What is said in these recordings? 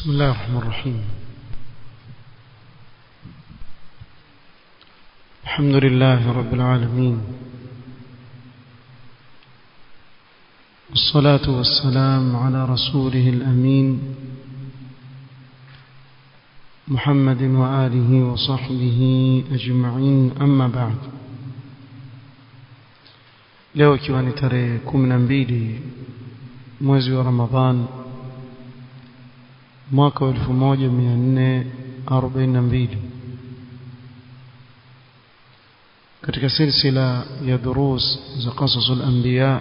بسم الله الرحمن الرحيم الحمد لله رب العالمين والصلاة والسلام على رسوله الأمين محمد وآله وصحبه أجمعين أما بعد leo ikiwa ni tarehe kumi na mbili mwezi wa ramadhan mwaka wa elfu moja mia nne arobaini na mbili katika silsila ya durus za qasasul anbiya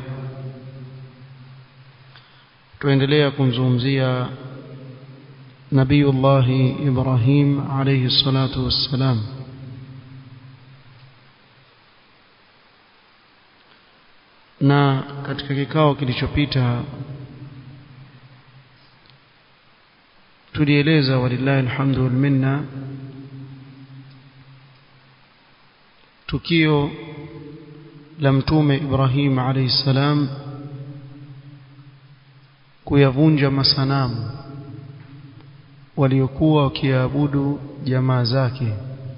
tuendelea kumzungumzia nabiyullahi ibrahim alayhi salatu wassalam na katika kikao kilichopita tulieleza walillahi alhamdu wal minna tukio la mtume Ibrahim alayhi salam kuyavunja masanamu waliokuwa wakiabudu jamaa zake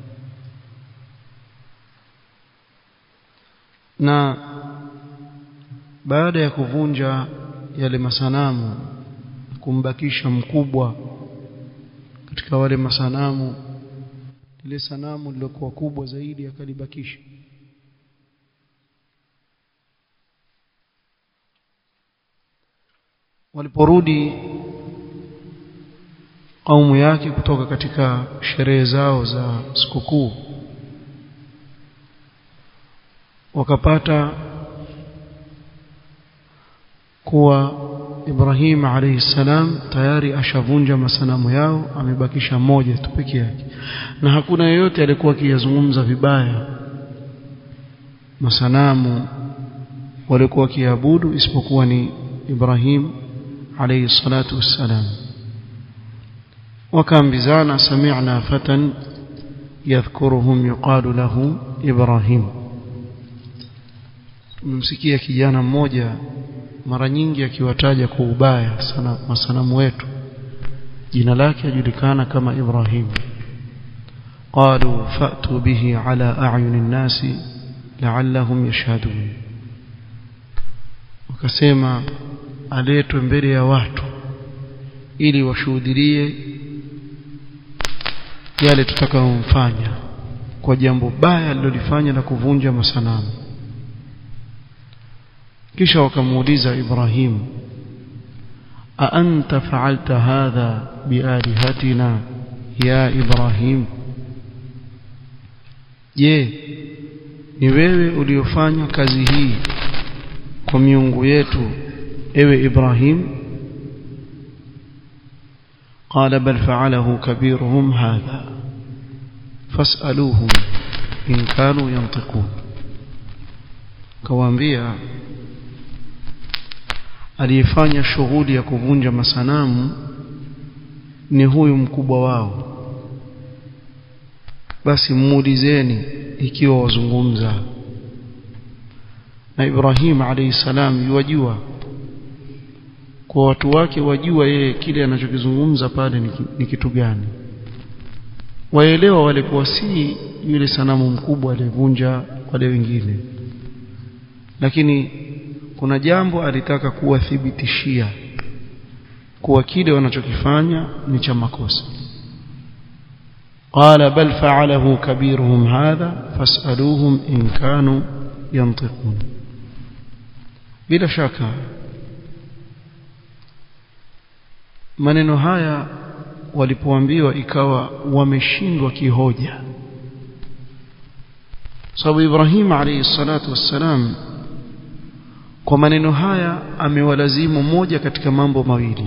na baada ya kuvunja yale masanamu kumbakisha mkubwa katika wale masanamu lile sanamu lilokuwa kubwa zaidi akalibakisha waliporudi kaumu yake kutoka katika sherehe zao za sikukuu wakapata kuwa Ibrahim alayhi salam tayari ashavunja masanamu yao amebakisha moja tu peke yake na hakuna yeyote alikuwa akiyazungumza vibaya masanamu walikuwa wakiabudu isipokuwa ni Ibrahim alayhi salatu wassalam wakaambizana sami'na fatan yadhkuruhum yuqalu lahu Ibrahim tumemsikia kijana mmoja mara nyingi akiwataja kwa ubaya sana masanamu wetu jina lake ajulikana kama Ibrahim qalu fa'tu bihi ala a'yuni an-nasi la'allahum yashhadun wakasema aletwe mbele ya watu ili washuhudie yale tutakayomfanya kwa jambo baya alilolifanya la kuvunja masanamu kisha wakamuuliza Ibrahim a anta fa'alta hadha bialihatina ya Ibrahim je ni wewe uliofanya kazi hii kwa miungu yetu ewe Ibrahim قال بل فعله كبيرهم هذا فاسألوهم إن كانوا ينطقون كوانبيا aliyefanya shughuli ya kuvunja masanamu ni huyu mkubwa wao basi muulizeni ikiwa wazungumza na Ibrahim alayhi salam yuwajua kwa watu wake wajua yeye kile anachokizungumza pale ni kitu gani waelewa walikuwa si yule sanamu mkubwa aliyevunja wale wengine lakini kuna jambo alitaka kuwathibitishia kuwa kile wanachokifanya ni cha makosa قال بل فعله كبيرهم هذا فاسألوهم إن كانوا ينطقون bila shaka maneno haya walipoambiwa ikawa wameshindwa kihoja sababu Ibrahim alayhi salatu wassalam kwa maneno haya amewalazimu moja katika mambo mawili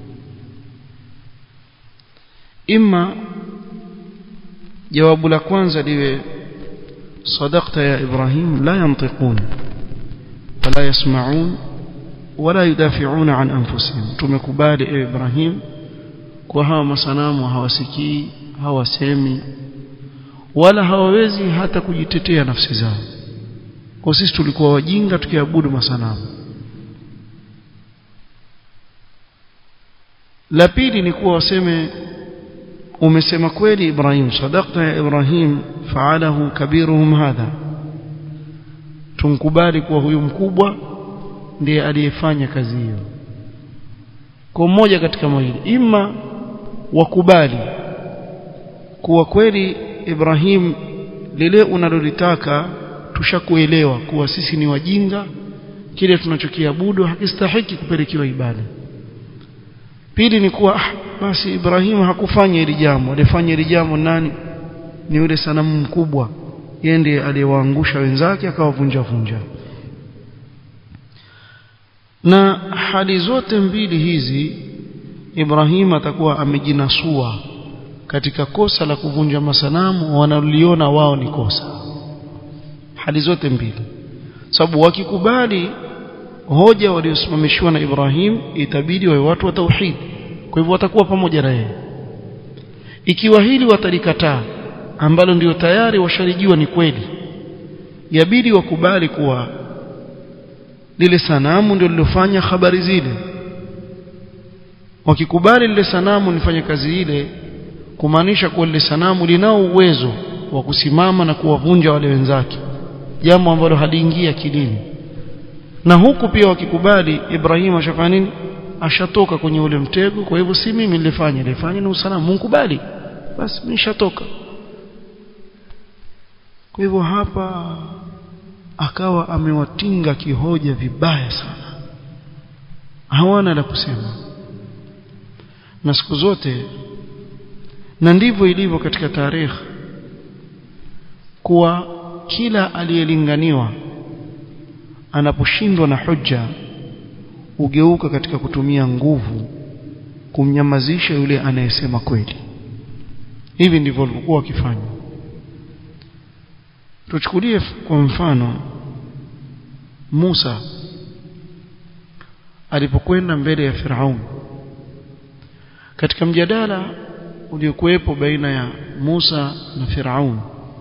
imma jawabu la kwanza liwe صدقت يا إبراهيم لا ينطقون ولا يسمعون ولا يدافعون عن أنفسهم tumekubali ewe Ibrahim kwa hawa masanamu hawasikii hawasemi wala hawawezi hata kujitetea nafsi zao kwa sisi tulikuwa wajinga tukiabudu masanamu la pili ni kuwa waseme umesema kweli Ibrahim sadaqta ya Ibrahim faalahu kabiruhum hadha tumkubali kuwa huyu mkubwa ndiye aliyefanya kazi hiyo kwa mmoja katika mawili ima wakubali kuwa kweli Ibrahim lile unalolitaka tushakuelewa kuwa sisi ni wajinga kile tunachokiabudu hakistahiki kupelekewa ibada pili ni kuwa ah, basi Ibrahim hakufanya hili jambo alifanya hili jambo nani ni yule sanamu mkubwa yeye ndiye aliyewaangusha wenzake akawavunja vunja na hali zote mbili hizi Ibrahim atakuwa amejinasua katika kosa la kuvunja masanamu wanaliona wao ni kosa hali zote mbili sababu wakikubali hoja waliosimamishiwa na Ibrahim itabidi wawe watu wa tauhid kwa hivyo watakuwa pamoja na yeye ikiwa hili watalikataa ambalo ndio tayari washarijiwa ni kweli yabidi wakubali kuwa lile sanamu ndio lilofanya habari zile wakikubali lile sanamu lifanye kazi ile kumaanisha kuwa lile sanamu linao uwezo wa kusimama na kuwavunja wale wenzake jambo ambalo haliingia akilini na huku pia wakikubali Ibrahim ashafanya nini ashatoka kwenye ule mtego kwa hivyo si mimi nilifanya nilifanya ni usalamu mkubali basi mimi nishatoka kwa hivyo hapa akawa amewatinga kihoja vibaya sana hawana la kusema na siku zote na ndivyo ilivyo katika tarehe kuwa kila aliyelinganiwa anaposhindwa na hujja ugeuka katika kutumia nguvu kumnyamazisha yule anayesema kweli hivi ndivyo walivyokuwa wakifanya tuchukulie kwa mfano Musa alipokwenda mbele ya Firaun katika mjadala uliokuwepo baina ya Musa na Firaun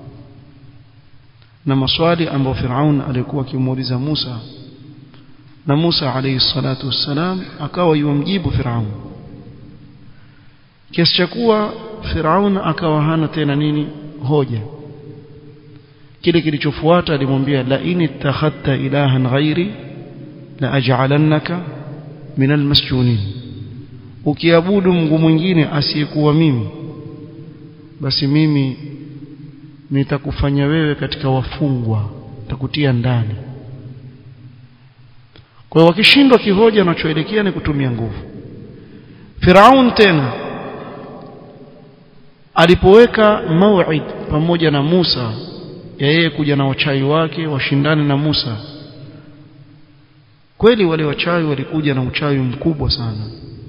na maswali ambayo Firaun alikuwa akimuuliza Musa na Musa alayhi salatu wassalam akawa yumjibu Firaun kiasi cha kuwa Firaun akawa hana tena nini hoja kile kilichofuata alimwambia la in ittakhadta ilahan ghairi la aj'alannaka min almasjunin ukiabudu mungu mwingine asiyekuwa mimi basi mimi nitakufanya wewe katika wafungwa nitakutia ndani kwa hiyo wakishindwa kihoja wanachoelekea ni kutumia nguvu Firaun tena alipoweka mauid pamoja na Musa ya yeye kuja na wachawi wake washindane na Musa kweli wale wachawi walikuja na uchawi mkubwa sana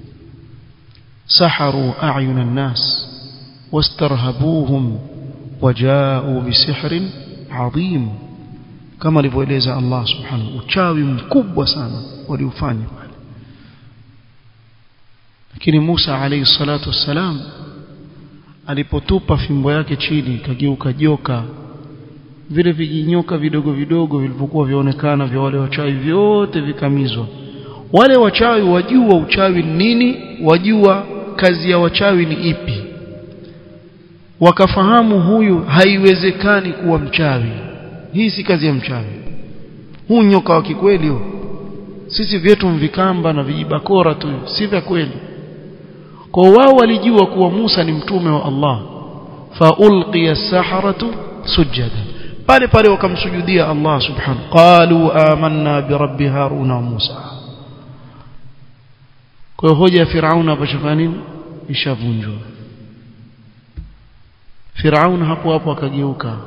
saharu a'yun an-nas wastarhabuhum waja'u bisihrin 'azim kama alivyoeleza Allah subhanahu uchawi mkubwa sana waliufanya pale lakini Musa alayhi salatu wassalam alipotupa fimbo yake chini kageuka joka vile vijinyoka vidogo vidogo vilivyokuwa vyaonekana vya wale wachawi vyote vikamizwa wale wachawi wajua uchawi nini wajua kazi ya wachawi ni ipi wakafahamu huyu haiwezekani kuwa mchawi hii si kazi ya mchawi huu nyoka wa kikweli huu sisi vyetu mvikamba na vijibakora tu si vya kweli kwa wao walijua kuwa Musa ni mtume wa Allah fa ulqiya as-saharatu sujada pale pale wakamsujudia Allah subhanahu qalu amanna bi rabbi haruna wa Musa kwa hoja ya Firaun hapa shafanya nini ishavunjwa Firaun hapo hapo akageuka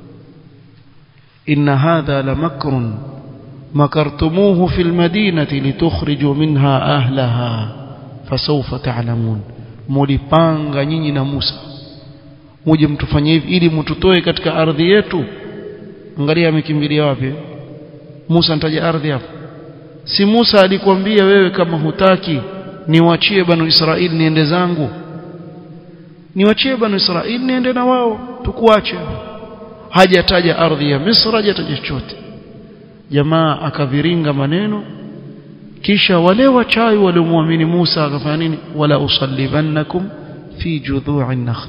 inna hadha lamakrun makartumuhu fil madinati litukhriju minha ahlaha fasawfa ta'lamun mulipanga nyinyi na Musa muje mtufanye hivi ili mtutoe katika ardhi yetu angalia amekimbilia wapi Musa nitaja ardhi hapo si Musa alikwambia wewe kama hutaki niwachie banu Israeli niende zangu niwachie banu Israeli niende na wao tukuache hajataja ardhi ya Misri hajataja chochote jamaa akaviringa maneno kisha wale wachawi waliomwamini Musa akafanya nini wala usallibannakum fi judhu'in nakhl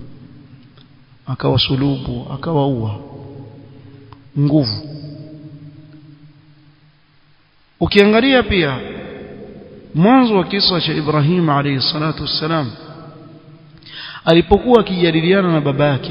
akawasulubu akawaua nguvu ukiangalia pia mwanzo wa kisa cha Ibrahim alayhi salatu wassalam alipokuwa akijadiliana na baba yake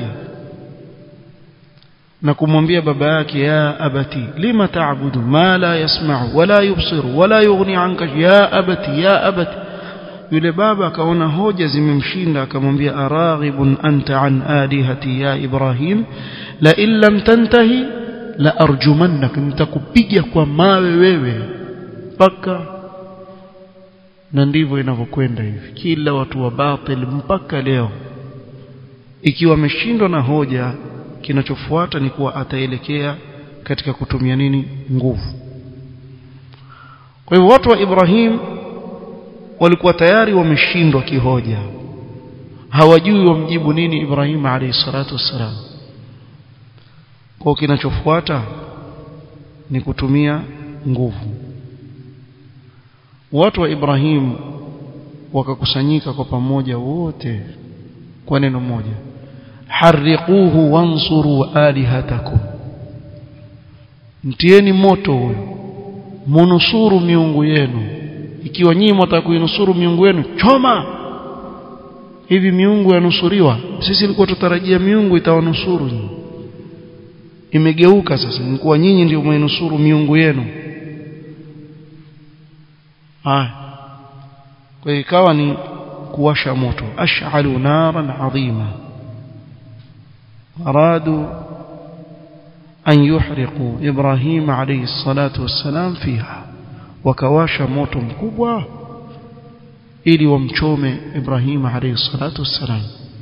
na kumwambia baba yake ya abati lima ta'budu ma la yasma'u wala yubsiru wala yughni anka ya abati ya abati yule baba akaona hoja zimemshinda akamwambia araghibun anta an alihati ya ibrahim la in lam tantahi la arjumannak nitakupiga kwa mawe wewe mpaka na ndivyo inavyokwenda hivi kila watu wa batil mpaka leo ikiwa ameshindwa na hoja kinachofuata ni kuwa ataelekea katika kutumia nini nguvu kwa hivyo watu wa Ibrahim walikuwa tayari wameshindwa kihoja hawajui wamjibu nini Ibrahim alayhi salatu wassalam kwa kinachofuata ni kutumia nguvu watu wa Ibrahim wakakusanyika kwa pamoja wote kwa neno moja harriquhu wansuru alihatakum mtieni moto huyo munusuru miungu yenu ikiwa nyinyi mtaka kuinusuru miungu yenu choma hivi miungu yanusuriwa sisi ilikuwa tutarajia miungu itawanusuru nyinyi imegeuka sasa ni kuwa nyinyi ndio mwenusuru miungu yenu haya kwa hiyo ikawa ni kuwasha moto ash'alu naran adhima aradu an yuhriqu ibrahim alayhi salatu wassalam fiha wakawasha moto mkubwa ili wamchome ibrahim alayhi salatu wassalam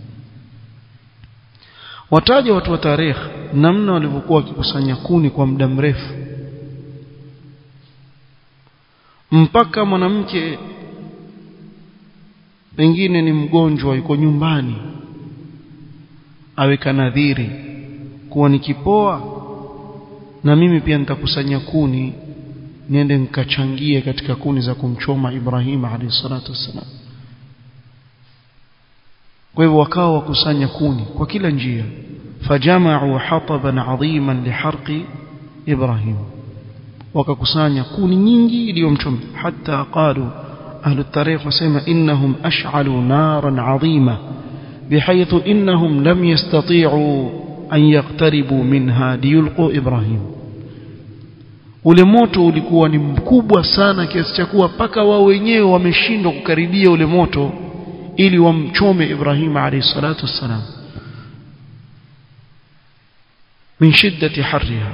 wataja watu wa tarehe namna walivyokuwa wakikusanya kuni kwa muda mrefu mpaka mwanamke pengine ni mgonjwa yuko nyumbani aweka nadhiri kuwa nikipoa na mimi pia nitakusanya kuni niende nikachangie katika kuni za kumchoma Ibrahim alayhi salatu wassalam kwa hivyo wakawa wakusanya kuni kwa kila njia fajama'u hataban 'aziman liharqi Ibrahim wakakusanya kuni nyingi iliyomchoma hata qalu ahlu tarikh wasema innahum ash'alu naran 'azima بحيث إنهم لم يستطيعوا أن يقتربوا منها ليلقوا إبراهيم ule moto ulikuwa ni mkubwa sana kiasi cha kuwa paka wao wenyewe wameshindwa kukaribia ule moto ili wamchome Ibrahim alayhi salatu wassalam min shiddati harriha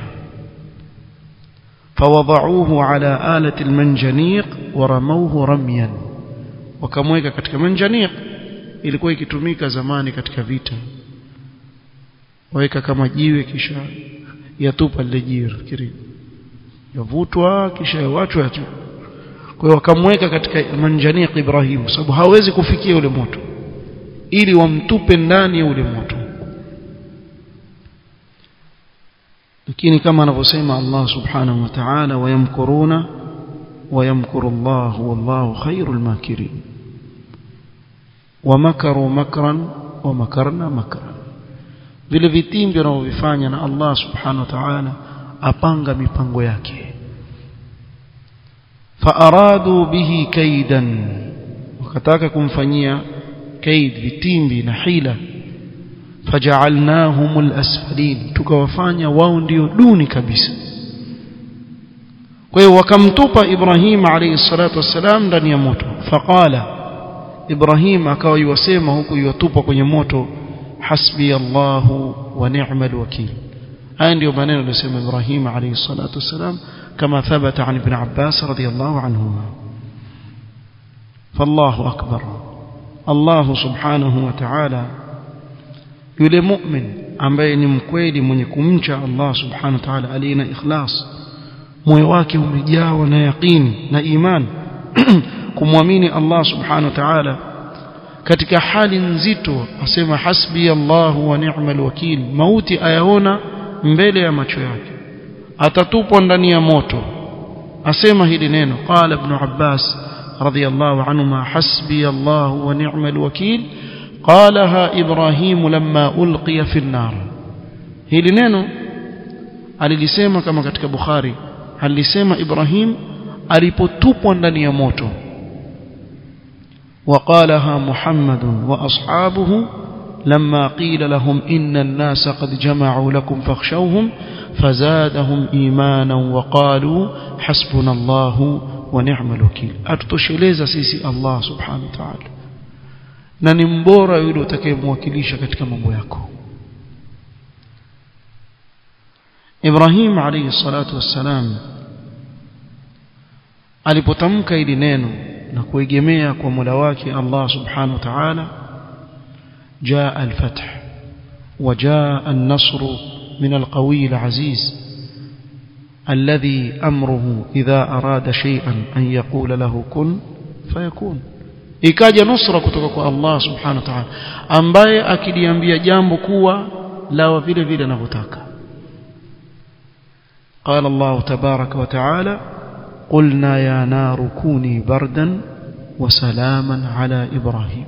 فوضعوه على آلة المنجنيق ورموه رميا wakamweka katika manjaniq ilikuwa ikitumika zamani katika vita waweka kama jiwe kisha yatupa lile jiwe fikiri yavutwa kisha yawachwa tu kwa hiyo wakamweka katika manjaniq Ibrahim sababu hawezi kufikia ule moto ili wamtupe ndani ya ule moto lakini kama anavyosema Allah subhanahu wa ta'ala wayamkuruna wayamkuru Allah wallahu khairul makirin wamakaru makran wamakarna makran vile vitimbi wanavyofanya na Allah subhanahu wa ta'ala apanga mipango yake faaradu bihi kaidan wakataka kumfanyia kaid vitimbi na hila faja'alnahum al-asfalin tukawafanya wao ndio duni kabisa kwa hiyo wakamtupa Ibrahim alayhi salatu wassalam ndani ya moto faqala Ibrahim akawa yuwasema huku yuwatupa kwenye moto hasbi Allahu wa ni'mal wakil haya ndio maneno aliyosema Ibrahim alayhi salatu wassalam kama thabata an ibn Abbas radiyallahu anhuma فالله أكبر الله سبحانه وتعالى yule mu'min ambaye ni mkweli mwenye kumcha Allah subhanahu wa ta'ala aliye na ikhlas moyo wake umejawa na yaqini na iman kumwamini Allah subhanahu wa ta'ala katika hali nzito asema hasbi Allah wa ni'mal wakil mauti ayaona mbele ya macho yake atatupwa ndani ya moto asema hili neno qala ibn abbas radiyallahu anhuma hasbi allah wa ni'mal wakil qalaha ibrahim lamma ulqiya fi an-nar hili neno alilisema kama katika bukhari alisema ibrahim alipotupwa ndani ya moto وقالها محمد وأصحابه لما قيل لهم إن الناس قد جمعوا لكم فاخشوهم فزادهم إيمانا وقالوا حسبنا الله ونعم الوكيل أتتشلeza sisi Allah subhanahu wa ta'ala na ni mbora yule utakayemwakilisha katika mambo yako Ibrahim alayhi salatu wassalam alipotamka hili neno na kuegemea kwa Mola wake Allah subhanahu wa ta'ala جاء الفتح وجاء النصر من القوي العزيز الذي أمره إذا أراد شيئا أن يقول له كن فيكون ikaja nusra kutoka kwa Allah subhanahu wa ta'ala ambaye akiliambia jambo kuwa lawa vile vile anavyotaka قال الله تبارك وتعالى قلنا يا نار كوني بردا وسلاما على إبراهيم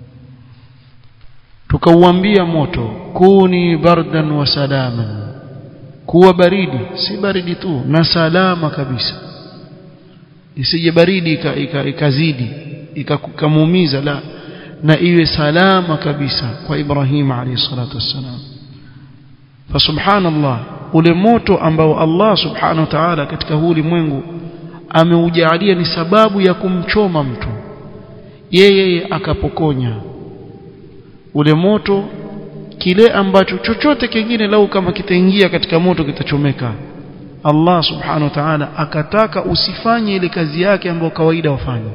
tukauambia moto kuni bardan wa salaman kuwa baridi si baridi tu na salama kabisa isije baridi ikazidi ikamuumiza la na iwe salama kabisa kwa Ibrahim alayhi salatu wassalam fa subhanallah ule moto ambao Allah subhanahu wa ta'ala katika huu ulimwengu ameujalia ni sababu ya kumchoma mtu yeye akapokonya ule moto kile ambacho chochote kingine lau kama kitaingia katika moto kitachomeka Allah subhanahu wa ta'ala akataka usifanye ile kazi yake ambayo kawaida wafanye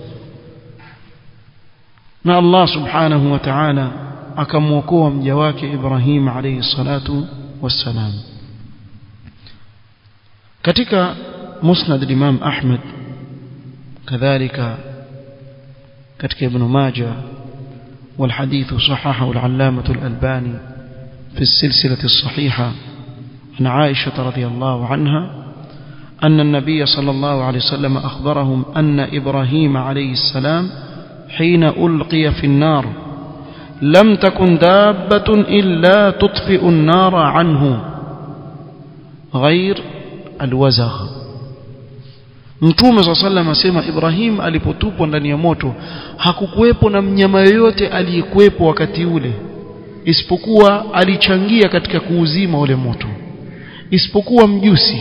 na Allah subhanahu wa ta'ala akamwokoa mja wake Ibrahim alayhi salatu wassalam katika musnad al-Imam Ahmad kadhalika katika Ibn Majah والحديث صححه العلامة الألباني في السلسلة الصحيحة عن عائشة رضي الله عنها أن النبي صلى الله عليه وسلم أخبرهم أن إبراهيم عليه السلام حين ألقي في النار لم تكن دابة إلا تطفئ النار عنه غير الوزغ Mtume صلى الله عليه وسلم asema Ibrahim alipotupwa ndani ya moto hakukuwepo na mnyama yoyote aliyekuwepo wakati ule isipokuwa alichangia katika kuuzima ule moto isipokuwa mjusi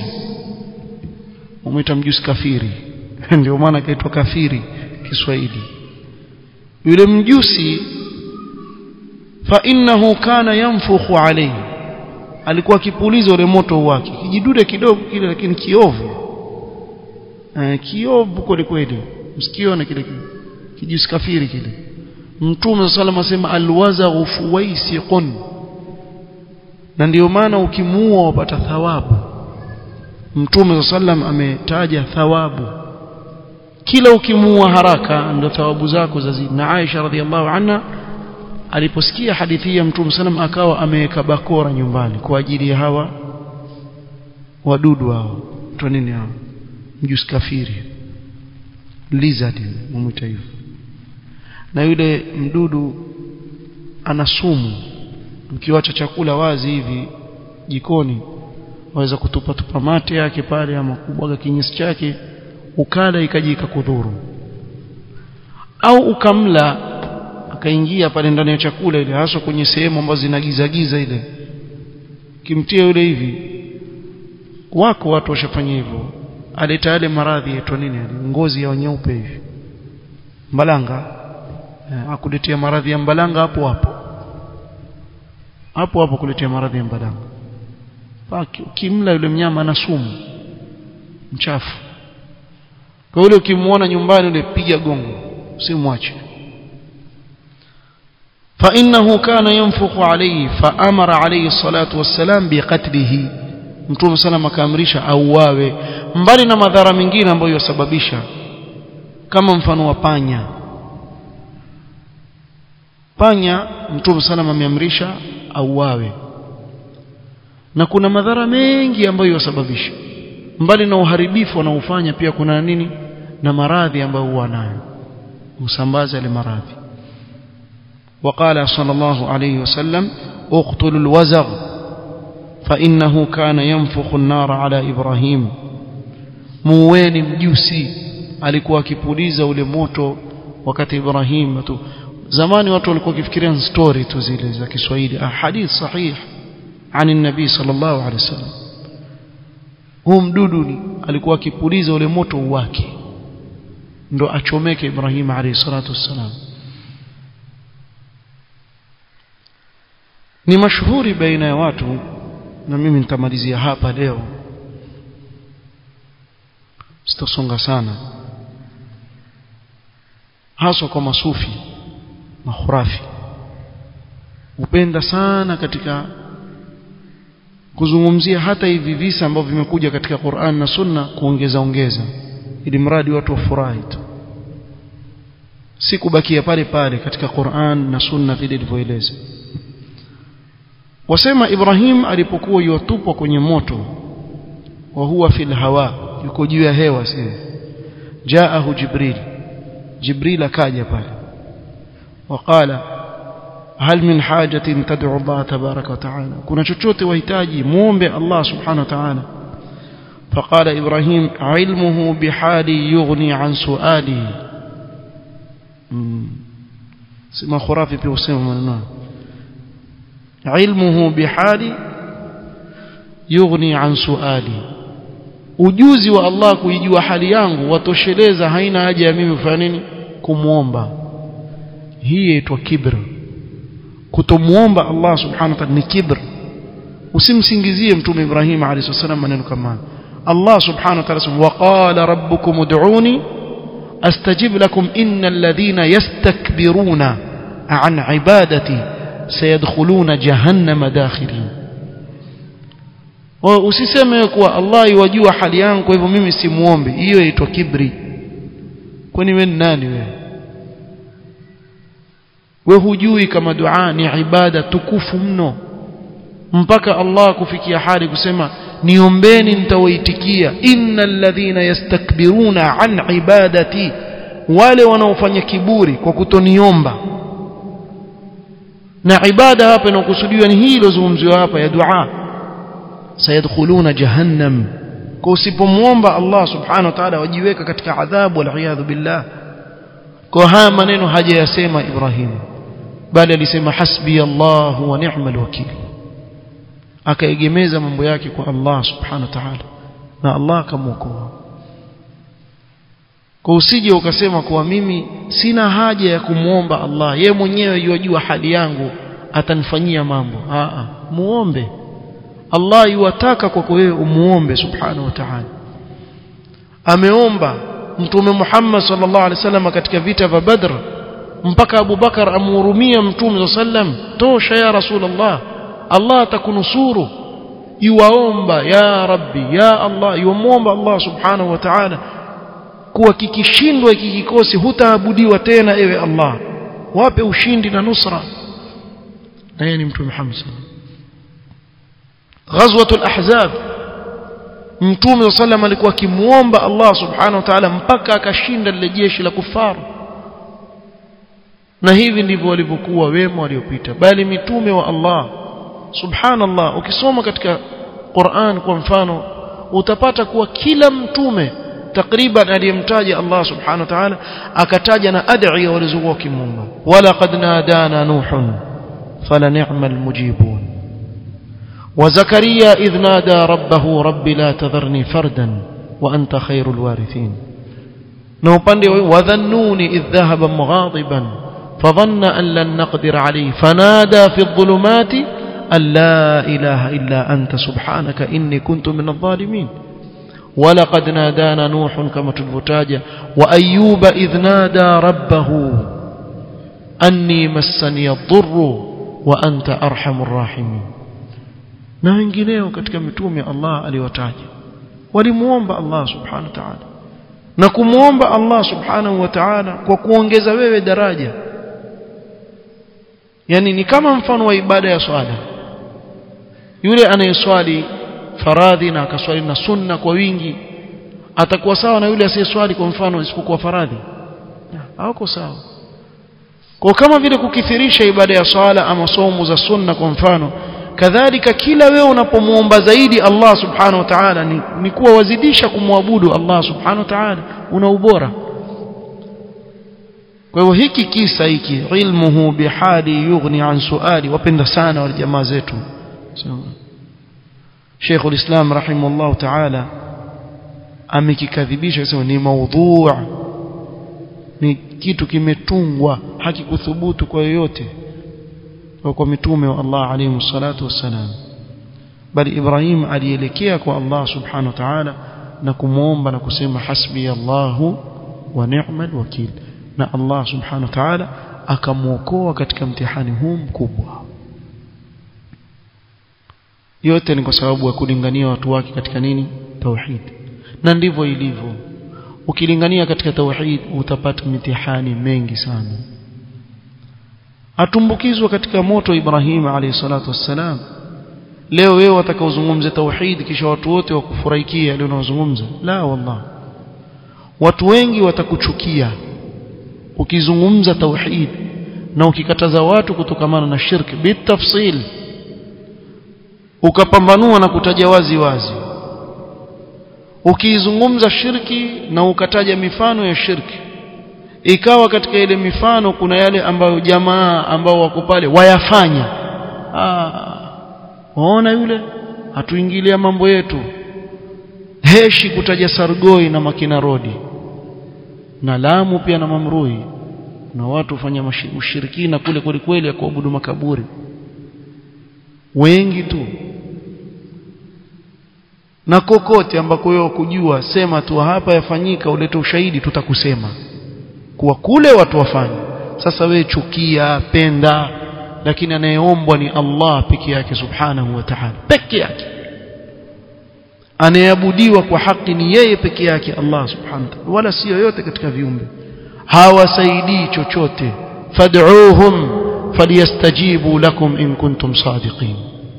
umwita mjusi kafiri ndio maana kaitwa kafiri Kiswahili yule mjusi fa innahu kana yanfukhu alayhi alikuwa akipuliza ule moto wake kijidude kidogo kile lakini kiovu eh, kiovu kweli kweli msikione kile kijusi kafiri kile mtume sallallahu asema alwazaghu fuwaisiqun na ndio maana ukimuua wapata thawabu mtume sallam ametaja thawabu kila ukimuua haraka ndio thawabu zako zazidi na Aisha radhiallahu anha aliposikia hadithi ya mtume sallam akawa ameweka bakora nyumbani kwa ajili ya hawa wadudu hao tu nini hao mjusi kafiri lizard mumwita hivyo na yule mdudu ana sumu mkiwacha chakula wazi hivi jikoni waweza kutupa tupa mate yake pale ama kubwaga kinyesi chake ukala ikaji ikakudhuru au ukamla akaingia pale ndani ya chakula ile hasa kwenye sehemu ambazo zinagiza giza ile kimtia yule hivi wako watu washafanya hivyo aleta yale maradhi yaitwa nini yale ngozi ya nyeupe hivi mbalanga eh, akuletea maradhi ya mbalanga hapo hapo hapo hapo kuletea maradhi ya mbalanga paki ukimla yule mnyama ana sumu mchafu kwa yule ukimuona nyumbani yule piga gongo usimwache فإنه كان ينفخ عليه فأمر عليه الصلاة والسلام بقتله mtume sana akaamrisha auawe mbali na madhara mengine ambayo yasababisha kama mfano wa panya panya mtume sana ameamrisha auawe na kuna madhara mengi ambayo yasababisha mbali na uharibifu wanaofanya pia kuna nini na maradhi ambayo huwa nayo usambaza ile maradhi وقال صلى الله عليه وسلم اقتلوا الوزغ فإنه كان ينفخ النار على إبراهيم muweni mjusi alikuwa akipuliza ule moto wakati Ibrahim tu zamani watu walikuwa wakifikiria story tu zile za Kiswahili hadith sahih عن النبي صلى الله عليه وسلم huu mdudu alikuwa akipuliza ule moto wake ndo achomeke Ibrahim alayhi salatu wassalam ni mashuhuri baina ya watu na mimi nitamalizia hapa leo sitosonga sana haswa kwa masufi mahurafi upenda sana katika kuzungumzia hata hivi visa ambavyo vimekuja katika Qur'an na Sunna kuongeza ongeza ili mradi watu wafurahi tu si kubakia pale pale katika Qur'an na Sunna vile ilivyoeleza wasema Ibrahim alipokuwa yotupwa kwenye moto wa huwa fil hawa yuko juu ya hewa sio jaahu jibril jibril akaja pale وقال هل من حاجة تدعو الله تبارك وتعالى كنا chochote wahitaji muombe Allah subhanahu wa ta'ala فقال إبراهيم علمه بحالي يغني عن سؤالي سما خرافي في وسيم مننا علمه بحالي يغني عن سؤالي ujuzi wa Allah kuijua hali yangu watosheleza haina haja ya mimi kufanya nini kumuomba hii inaitwa kibr kutomuomba Allah subhanahu wa ta'ala ni kibr usimsingizie mtume Ibrahim alayhi salam maneno kama Allah subhanahu wa ta'ala wa qala rabbukum ud'uni astajib lakum innal ladhina yastakbiruna an ibadati sayadkhuluna jahannama dakhirin usiseme kuwa Allah yajua hali yangu kwa hivyo mimi simuombe hiyo inaitwa kibri kwani wewe ni nani wewe we hujui kama dua ni ibada tukufu mno mpaka Allah kufikia hali kusema niombeni nitawaitikia innal ladhina yastakbiruna an ibadati wale wanaofanya kiburi kwa kutoniomba na ibada hapa inakusudiwa ni hii iliyozungumziwa hapa ya dua sayadkhuluna jahannam kwa usipomwomba Allah subhanahu wa ta'ala wajiweka katika adhabu wal billah kwa haya maneno hajayasema Ibrahim bali alisema hasbi Allah wa ni'mal wakil akaegemeza mambo yake kwa Allah subhanahu wa ta'ala na Allah akamwokoa kwa usije ukasema kuwa mimi sina haja ya kumwomba Allah ye mwenyewe yajua hali yangu atanifanyia mambo a muombe Allah yuwataka kwako wewe umuombe subhanahu wa ta'ala ameomba mtume Muhammad sallallahu alaihi wasallam katika vita vya Badr mpaka Abu Bakar amhurumia mtume sallam tosha ya rasulullah Allah atakunusuru yuwaomba ya rabbi ya Allah yuomba Allah subhanahu wa ta'ala kuwa kikishindwa hiki kikosi hutaabudiwa tena ewe Allah wape ushindi na nusra na yeye ni mtume Muhammad ghazwatul ahzab mtume sallam alikuwa akimuomba Allah subhanahu wa ta'ala mpaka akashinda lile jeshi la kufaru na hivi ndivyo walivyokuwa wema waliopita bali mitume wa Allah subhanallah ukisoma katika Qur'an kwa mfano utapata kuwa kila mtume takriban aliyemtaja Allah subhanahu wa ta'ala akataja na ad'iya walizokuwa wakimuomba wala qad nadana nuhun fala ni'mal mujibun وزكريا إذ نادى ربه رب لا تذرني فردا وأنت خير الوارثين نوباندي وذنوني إذ ذهب مغاضبا فظن أن لن نقدر عليه فنادى في الظلمات أن لا إله إلا أنت سبحانك إني كنت من الظالمين ولقد نادانا نوح كما تلفتاجة وأيوب إذ نادى ربه أني مسني الضر وأنت أرحم الراحمين na wengineo katika mitume Allah aliwataja walimuomba Allah subhanahu wa ta'ala na kumuomba Allah subhanahu wa ta'ala kwa kuongeza wewe daraja yani ni kama mfano wa ibada ya swala yule anayeswali faradhi na akaswali na sunna kwa wingi atakuwa sawa na yule asiyeswali kwa mfano isipokuwa faradhi hawako sawa kwa kama vile kukithirisha ibada ya swala ama somo za sunna kwa mfano kadhalika kila wewe unapomuomba zaidi Allah subhanahu wa ta'ala ni, ni kuwa wazidisha kumwabudu Allah subhanahu wa ta'ala una ubora kwa hivyo hiki kisa hiki ilmuhu bihali yughni an suali wapenda sana wale jamaa zetu Sheikh ulislam rahimahullah ta'ala amekikadhibisha akisema ni maudhu' ni kitu kimetungwa hakikuthubutu kwa yoyote kwa mitume wa Allah alayhi salatu wassalam bali Ibrahim alielekea kwa Allah subhanahu wa ta'ala na kumuomba na kusema hasbi Allahu wa ni'mal wakil na Allah subhanahu wa ta'ala akamuokoa katika mtihani huu mkubwa yote ni kwa sababu ya kulingania watu wake katika nini tauhid na ndivyo ilivyo ukilingania katika tauhid utapata mitihani mengi sana atumbukizwa katika moto Ibrahim alayhi salatu wassalam leo wewe watakaozungumza tauhid kisha watu wote wakufurahikia leo unazungumza la wallah watu wengi watakuchukia ukizungumza tauhid na ukikataza watu kutokamana na shirki bitafsil ukapambanua na kutaja wazi wazi ukiizungumza shirki na ukataja mifano ya shirki ikawa katika ile mifano kuna yale ambayo jamaa ambao wako pale wayafanya ah waona yule hatuingilia mambo yetu heshi kutaja sargoi na makina rodi na lamu pia na mamrui na watu hufanya ushirikina kule kweli kweli ya kuabudu makaburi wengi tu na kokote ambako wewe kujua sema tu hapa yafanyika ulete ushahidi tutakusema kuwa kule watu wafanye sasa wewe chukia penda lakini anayeombwa ni Allah peke yake subhanahu wa ta'ala peke yake anayeabudiwa kwa haki ni yeye peke yake Allah subhanahu wa ta'ala wala si yoyote katika viumbe hawasaidii chochote fad'uuhum falyastajibu lakum in kuntum sadiqin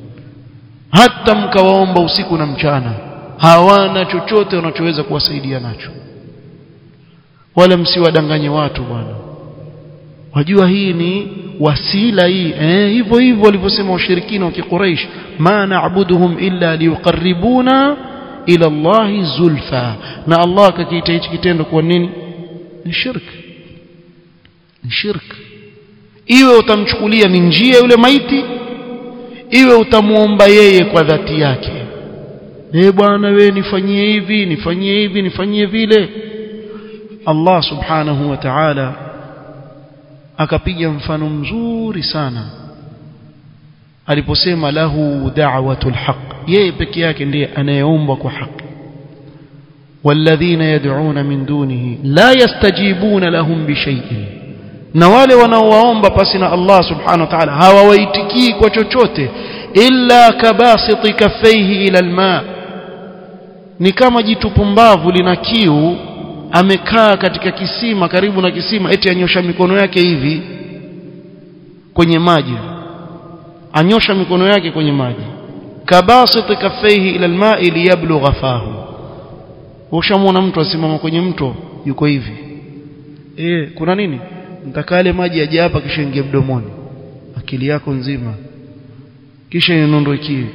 hata mkawaomba usiku na mchana hawana chochote wanachoweza kuwasaidia nacho wala msiwadanganye watu bwana wajua hii ni wasila hii eh hivyo hivyo walivyosema washirikina wa kiquraish ma na'buduhum illa liqarribuna ila Allah zulfa na Allah akakiita hichi kitendo kwa nini ni shirk ni shirk iwe utamchukulia ni njia yule maiti iwe utamuomba yeye kwa dhati yake eh bwana wewe nifanyie hivi nifanyie hivi nifanyie vile Allah subhanahu wa ta'ala akapiga mfano mzuri sana aliposema lahu da'watul haq yeye peke yake ndiye anayeomba kwa haki والذين يدعون من دونه لا يستجيبون لهم بشيء na wale wanaowaomba pasi na Allah subhanahu wa ta'ala hawawaitikii kwa chochote illa kabasiti kaffaihi ila alma ni kama jitu pumbavu lina kiu amekaa katika kisima karibu na kisima eti anyosha mikono yake hivi kwenye maji anyosha mikono yake kwenye maji kabasiti kaffaihi ila alma'i liyablugha fahu ushamwona mtu asimama kwenye mto yuko hivi eh kuna nini nitakale maji yaje hapa kisha ingie mdomoni akili yako nzima kisha inondokie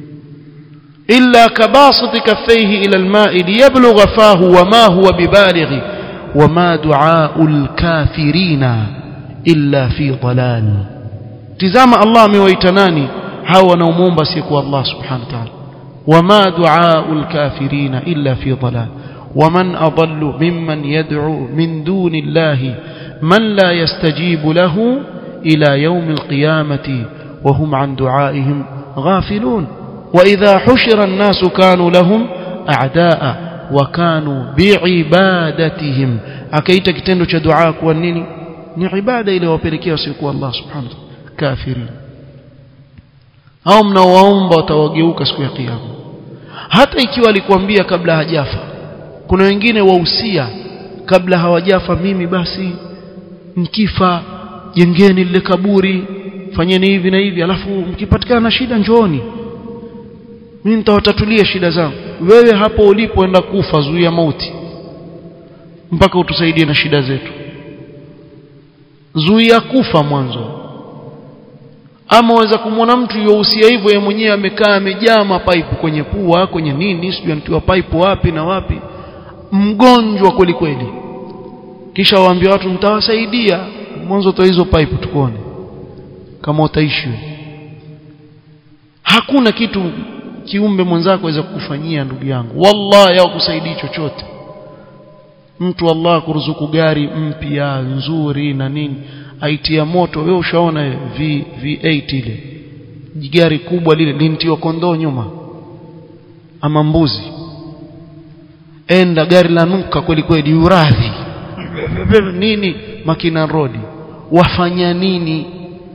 illa kabasit kaffayhi ila alma'i liyablugha fahu wama huwa bibalighi wama du'aul kafirina illa fi dalal tizama Allah amewaita nani hao wanaomuomba siku Allah subhanahu wa ta'ala وما دعاء الكافرين إلا في ضلال ومن أضل ممن يدعو من دون الله من لا يستجيب له إلى يوم القيامة وهم عن دعائهم غافلون وإذا حشر الناس كانوا لهم أعداء وكانوا بعبادتهم أكيت كتندو دعاء والنيني ni ibada ile wapelekea wasiokuwa Allah subhanahu kafirin au mnaowaomba watawageuka siku ya kiyama hata ikiwa alikwambia kabla hajafa kuna wengine wahusia kabla hawajafa mimi basi mkifa jengeni lile kaburi fanyeni hivi na hivi alafu mkipatikana na shida njooni mimi nitawatatulia shida zangu wewe hapo ulipoenda kufa zuia mauti mpaka utusaidie na shida zetu zuia kufa mwanzo ama waweza kumwona mtu yohusia hivyo yeye mwenyewe amekaa amejaa mapaipu kwenye pua kwenye nini sijui anatiwa paipu wapi na wapi mgonjwa kweli kweli kisha waambia watu mtawasaidia mwanzo toa hizo paipu tukuone kama utaishi hakuna kitu kiumbe mwenzako aweza kukufanyia ndugu yangu wallahi hawakusaidii chochote mtu Allah kuruzuku gari mpya nzuri na nini aitia moto wewe ushaona v, V8 ile gari kubwa lile lintiwa kondoo nyuma ama mbuzi enda gari la nuka kweli kweli uradhi nini makina road wafanya nini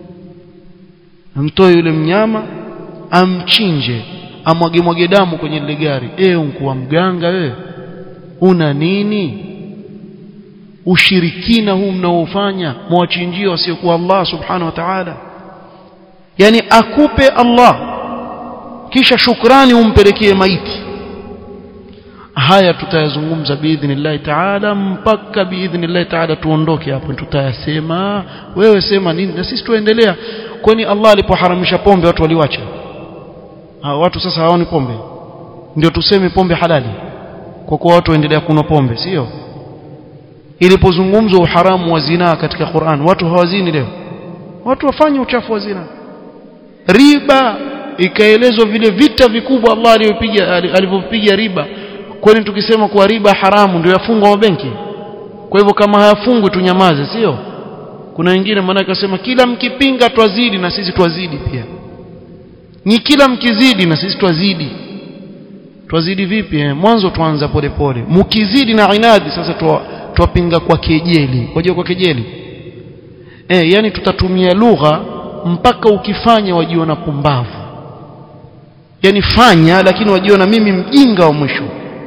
mtoe yule mnyama amchinje amwage mwage damu kwenye lile gari eh unkuwa mganga wewe una nini ushirikina huu mnaofanya mwachinjia wasiokuwa Allah subhanahu wa ta'ala yani akupe Allah kisha shukrani umpelekee maiti haya tutayazungumza biidhnillah ta'ala mpaka biidhnillah ta'ala tuondoke hapo tutayasema wewe sema nini na sisi tuendelea kwani Allah alipoharamisha pombe watu waliwacha ha, watu sasa hawaoni pombe ndio tuseme pombe halali kwa kuwa watu waendelea kunywa pombe sio ilipozungumzwa uharamu wa zinaa katika Qur'an watu hawazini leo watu wafanye uchafu wa zina riba ikaelezwa vile vita vikubwa Allah alivyopiga alivyopiga riba kwani tukisema kuwa riba haramu ndio yafungwa mabenki kwa hivyo kama hayafungwi tunyamaze sio kuna wengine maana akasema kila mkipinga twazidi na sisi twazidi pia ni kila mkizidi na sisi twazidi twazidi vipi eh? mwanzo tuanza polepole mkizidi na inadi sasa twa, twapinga kwa kejeli wajua kwa kejeli eh yani tutatumia lugha mpaka ukifanya wajiona pumbavu yani fanya lakini wajiona mimi mjinga wa mwisho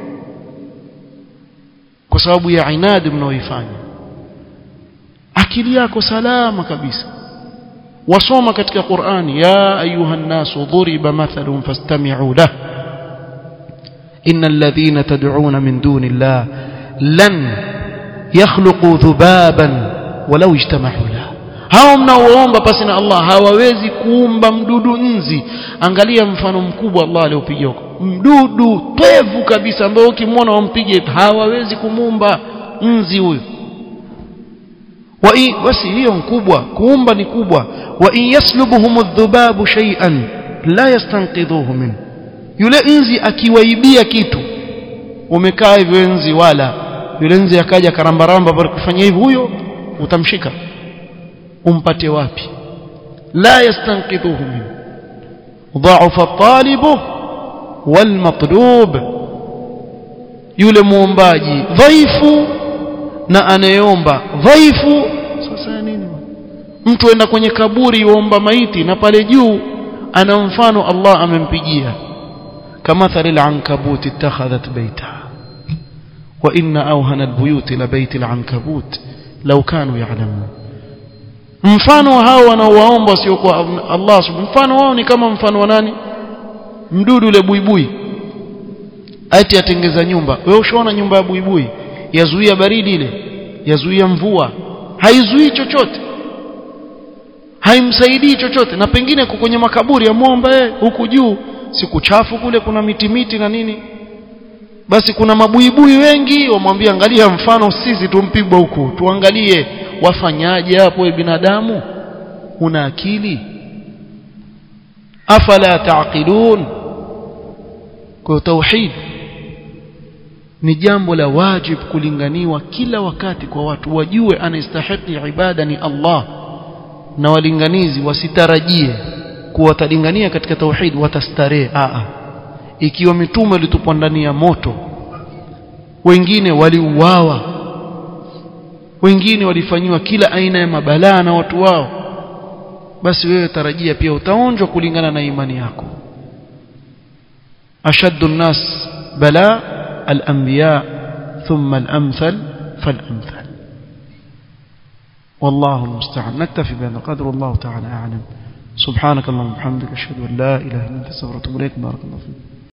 kwa sababu ya inadi mnaoifanya akili yako salama kabisa wasoma katika Qur'ani ya ayuha nasu dhuriba mathalun fastami'u lahu innal ladhina tad'una min duni Allah lan yakhluqu dhubaban walau ijtama'u lahu hao mnaoomba pasi na Allah hawawezi kuumba mdudu nzi angalia mfano mkubwa Allah aliopiga huko mdudu pevu kabisa ambao ukimwona wampige hawawezi kumuumba nzi huyo wa basi hiyo mkubwa kuumba ni kubwa wa in yaslubuhum adh-dhubabu shay'an la yastanqidhuhu min yule nzi akiwaibia kitu umekaa hivyo nzi wala yule nzi akaja karambaramba bali kufanya hivi huyo utamshika umpate wapi la yastanqidhuhu min ضعف الطالب والمطلوب yule muombaji dhaifu na anayeomba dhaifu sasa nini mtu enda kwenye kaburi yuomba maiti na pale juu ana mfano Allah amempigia kamathali al-ankabut ittakhadhat bayta wa inna awhana al-buyut la bayt al-ankabut law kanu ya'lamun mfano hao wanaowaomba sio kwa Allah mfano wao ni kama mfano wa nani mdudu ule buibui ati atengeza nyumba wewe ushaona nyumba ya buibui yazuia baridi ile yazuia mvua haizuii chochote haimsaidii chochote na pengine kwenye makaburi ya mwomba yeye huku juu siku chafu kule kuna miti miti na nini basi kuna mabuibui wengi wamwambia angalia mfano sisi tumpigwa huku tuangalie wafanyaje hapo binadamu una akili afala taqilun kwa tauhid ni jambo la wajib kulinganiwa kila wakati kwa watu wajue anastahili ibada ni Allah na walinganizi wasitarajie kuwa watalingania katika tauhid watastarehe a ikiwa mitume walitupwa ndani ya moto wengine waliuawa wengine walifanyiwa kila aina ya mabalaa na watu wao basi wewe tarajia pia utaonjwa kulingana na imani yako ashaddu nnas bala al-anbiya thumma al-amthal fal-amthal والله المستعان نكتفي بهذا القدر والله تعالى أعلم سبحانك اللهم وبحمدك أشهد أن لا إله إلا أنت استغفرك وأتوب إليك بارك الله فيك